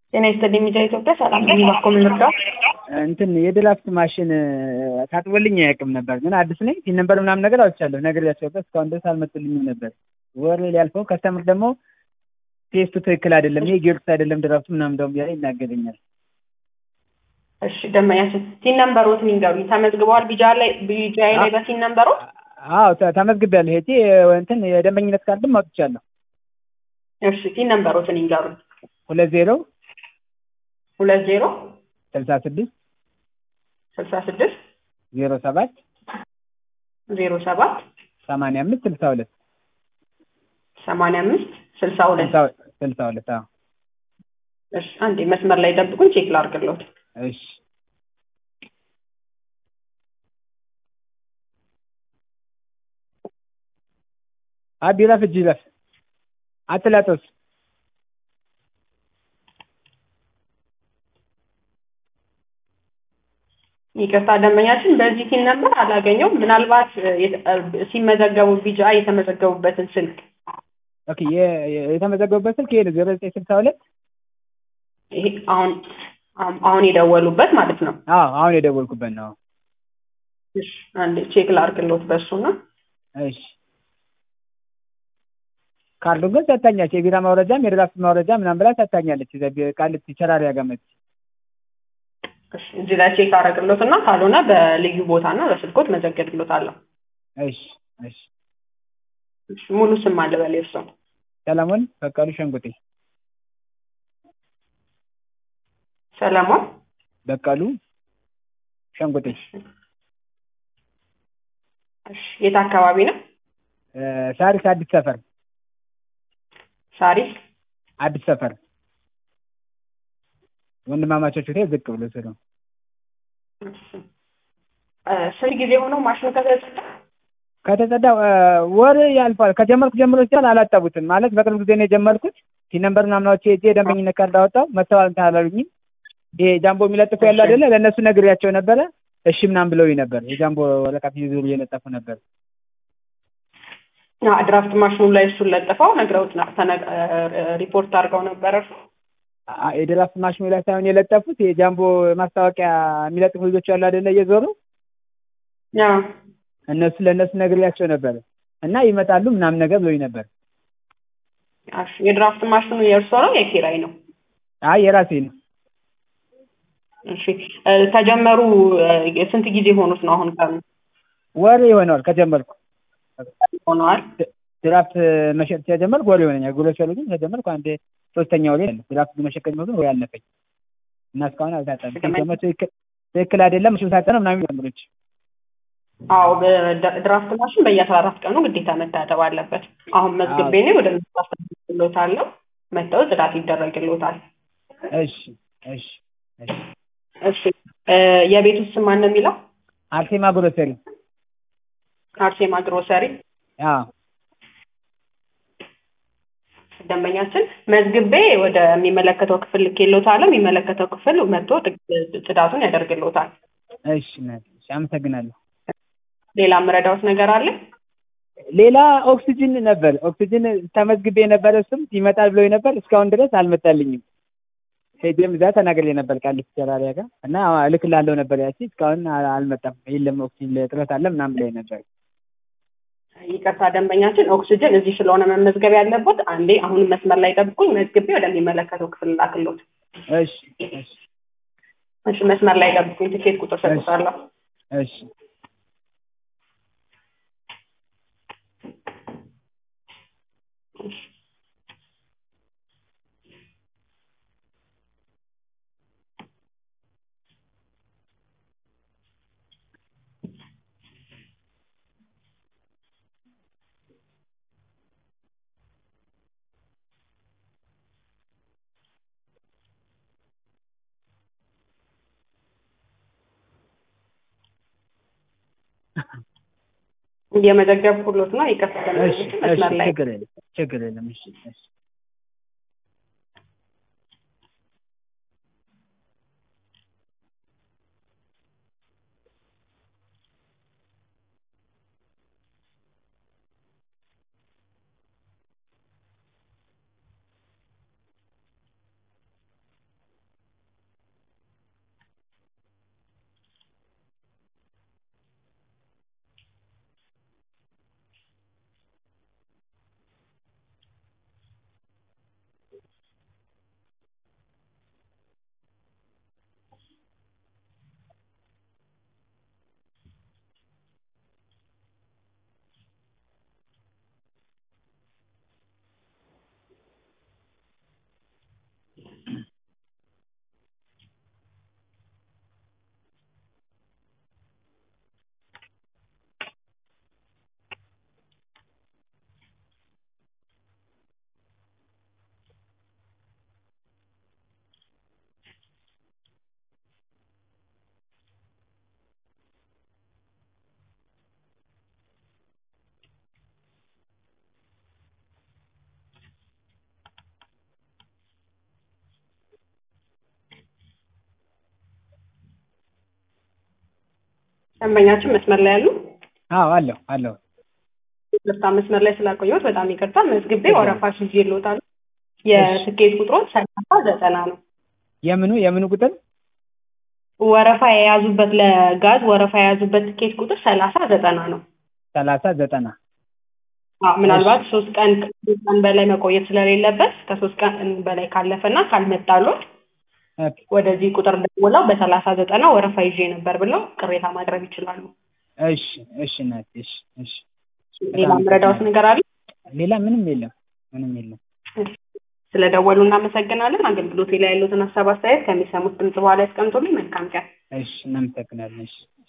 ጤና ይስጥልኝ ሚዲያ ኢትዮጵያ ሰላም ነኝ። ባኮ ምን ልርዳው? እንትን የድራፍት ማሽን ታጥቦልኝ አያውቅም ነበር፣ ግን አዲስ ነኝ። ሲን ነበር ምናምን ነገር አውጥቻለሁ። ነግሬያቸው ነበር፣ እስካሁን ድረስ አልመጡልኝም ነበር። ወር ሊያልፈው ከስተምር ደግሞ ቴስቱ ትክክል አይደለም፣ ይሄ ጊዮርጊስ አይደለም ድራፍቱ ምናምን ደውም እያለ ይናገረኛል። እሺ ደንበኛችን ሲን ነምበሮት ንገሩኝ። ተመዝግበዋል ቢጃ ላይ ቢጃይ ላይ በሲን ነምበሮት? አዎ ተ- ተመዝግቤያለሁ። ሄጄ እንትን የደንበኝነት ካርድም አውጥቻለሁ። እሺ ሲን ነምበሮትን ንገሩኝ። ሁለት ዜሮ ሁለት ዜሮ ስልሳ ስድስት ስልሳ ስድስት ዜሮ ሰባት ዜሮ ሰባት ሰማንያ አምስት ስልሳ ሁለት ሰማንያ አምስት ስልሳ ሁለት ስልሳ ሁለት አዎ እሺ አንዴ መስመር ላይ ጠብቁኝ፣ ቼክ ላድርግልዎት። እሺ አቢ ረፍ እጅ ረፍ አትላጦስ ይቅርታ ደንበኛችን በዚህ ሲን ነምበር አላገኘውም። ምናልባት እ፣ የተ- እ፣ ሲመዘገቡ ቢጃ የተመዘገቡበትን ስልክ ኦኬ የ- የ- የተመዘገቡበት ስልክ ይሄ ነው ዜሮ ዘጠኝ ስልሳ ሁለት ይሄ አሁን አሁን- አሁን የደወሉበት ማለት ነው። አዎ አሁን የደወልኩበት ነው እሺ አንዴ ቼክ ላድርግልዎት በእሱና እሺ ካርዱን ግን ሰጥታኛለች የቢራ ማውረጃም የድራፍት ማውረጃ ምናምን ብላ ሰጥታኛለች እዛ ቢ- ቃሊቲ ቸራሪ ያገመች እሺ እዚህ ላይ ቼክ አደርግልዎት እና ካልሆነ በልዩ ቦታ እና በስልኮት መዘገብልዎታለሁ። እሺ እሺ እሺ ሙሉ ስም አለ በል የእርስዎ? ሰለሞን በቀሉ ሸንጉጤ ሰለሞን በቀሉ ሸንጉጤ እሺ የት አካባቢ ነው? እ፣ ሳሪስ አዲስ ሰፈር ሳሪስ አዲስ ሰፈር ወንድማማቾች ሆቴል ዝቅ ብሎ ስሉ እሺ እ፣ ስንት ጊዜ ሆነው ማሽኑ ከተጸዳ? ከተጸዳ እ፣ ወር ያልፋል። ከጀመርኩ ጀምሮ ሲሆን አላጠቡትም ማለት በቅርብ ጊዜ ነው የጀመርኩት። ሲነምበር ምናምናዎች ሄጄ የደንበኝነት ካርድ አወጣው መጥተዋል እንትን አላሉኝም። ይሄ ጃምቦ የሚለጥፉ ያለ አይደለ ለእነሱ ነግሬያቸው ነበረ። እሺ ምናምን ብለውኝ ነበር። የጃምቦ ወረቀት ይዞ እየለጠፉ ነበር። አ፣ ድራፍት ማሽኑ ላይ እሱን ለጥፈው ነግረውት ነ- ተነ- እ፣ ሪፖርት አድርገው ነበር እርሱ? አ- የድራፍት ማሽኑ ላይ ሳይሆን የለጠፉት የጃምቦ ማስታወቂያ የሚለጥፉ ልጆች ያሉ አይደለ እየዞሩ አዎ እነሱ ለእነሱ ነግሬያቸው ነበር እና ይመጣሉ ምናምን ነገር ብለውኝ ነበር። እሺ የድራፍት ማሽኑ የእርሶ ነው የኪራይ ነው? አይ የራሴ ነው። እሺ እ፣ ከጀመሩ እ፣ ስንት ጊዜ ሆኑት ነው አሁን ቀኑ ወር ይሆነዋል ከጀመርኩ ሆነዋል? ድራፍት መሸጥ ሲጀመርኩ ወር ይሆነኛል። ጉሎ ሸሉ ግን ከጀመርኩ አንድ ሶስተኛው ላይ ነው። ድራፍት መሸጥ ከጀመርኩ ወር ያለፈኝ እና እስካሁን አልታጠብም። ሲጀመር ትክክል ትክክል አይደለም እሱ ታጠነ ምናምን ጀምሮች አዎ በድራፍት ማሽን በየአስራ አራት ቀኑ ግዴታ መታጠብ አለበት። አሁን መዝግቤ እኔ ወደ አስተላልፍልዎታለሁ። መጥተው ጽዳት ይደረግልዎታል። እሺ እሺ እሺ እሺ እ፣ የቤቱ ስም ማን ነው የሚለው? አርሴማ ግሮሰሪ አርሴማ ግሮሰሪ። አዎ ደንበኛችን መዝግቤ ወደሚመለከተው ክፍል ልኬልዎታለሁ። የሚመለከተው ክፍል መጥቶ ጥ- ጽዳቱን ያደርግልዎታል። እሺ እናቴ፣ እሺ አመሰግናለሁ። ሌላ የምረዳዎት ነገር አለ? ሌላ ኦክሲጅን ነበር ኦክሲጅን ተመዝግቤ የነበረ እሱም ይመጣል ብሎ ነበር። እስካሁን ድረስ አልመጣልኝም። ሄጄም እዛ ተናግሬ ነበር ቃሊቲ ቸራሪያ ጋር እና እልክልሃለሁ ነበር ያቺ እስካሁን አ- አልመጣም። የለም ኦክሲጅን እጥረት አለ ምናምን ብላኝ ነበር። ይቅርታ ደንበኛችን ኦክሲጅን እዚህ ስለሆነ መመዝገብ ያለበት አንዴ አሁን መስመር ላይ ጠብቁኝ። መዝግቤ ወደሚመለከተው ክፍል ላክልዎት። እሺ እሺ እሺ መስመር ላይ ጠብቁኝ። ትኬት ቁጥር ሰጥቻለሁ። እሺ እየመዘገብኩሎት ነው። ይቅርታ እሺ ደንበኛችን እሺ መስመር ላይ ችግር የለም ችግር የለም። እሺ እሺ ደንበኛችን መስመር ላይ ያሉ አዎ አለሁ አለሁ ይቅርታ መስመር ላይ ስላቆየሁት በጣም ይቅርታ። መዝግቤ ወረፋ ይዤልዎታል። የትኬት ቁጥሮች ሰላሳ ዘጠና ነው። የምኑ የምኑ ቁጥር ወረፋ የያዙበት ለጋዝ ወረፋ የያዙበት ትኬት ቁጥር ሰላሳ ዘጠና ነው። ሰላሳ ዘጠና አዎ ምናልባት ሶስት ቀን ከሶስት ቀን በላይ መቆየት ስለሌለበት ከሶስት ቀን በላይ ካለፈና ካልመጣሎት ኦኬ ወደዚህ ቁጥር ደውለው በሰላሳ ዘጠና ወረፋ ይዤ ነበር ብለው ቅሬታ ማቅረብ ይችላሉ። እሺ እሺ እናቴ እሺ እሺ ሌላ ምረዳውት ነገር አለ? ሌላ ምንም የለም ምንም የለም ስለደወሉ እናመሰግናለን። አገልግሎቴ ላይ ያሉትን ሀሳብ አስተያየት ከሚሰሙት ድምጽ በኋላ ያስቀምጡልኝ። መልካም ቀን። እሺ እናመሰግናለን እሺ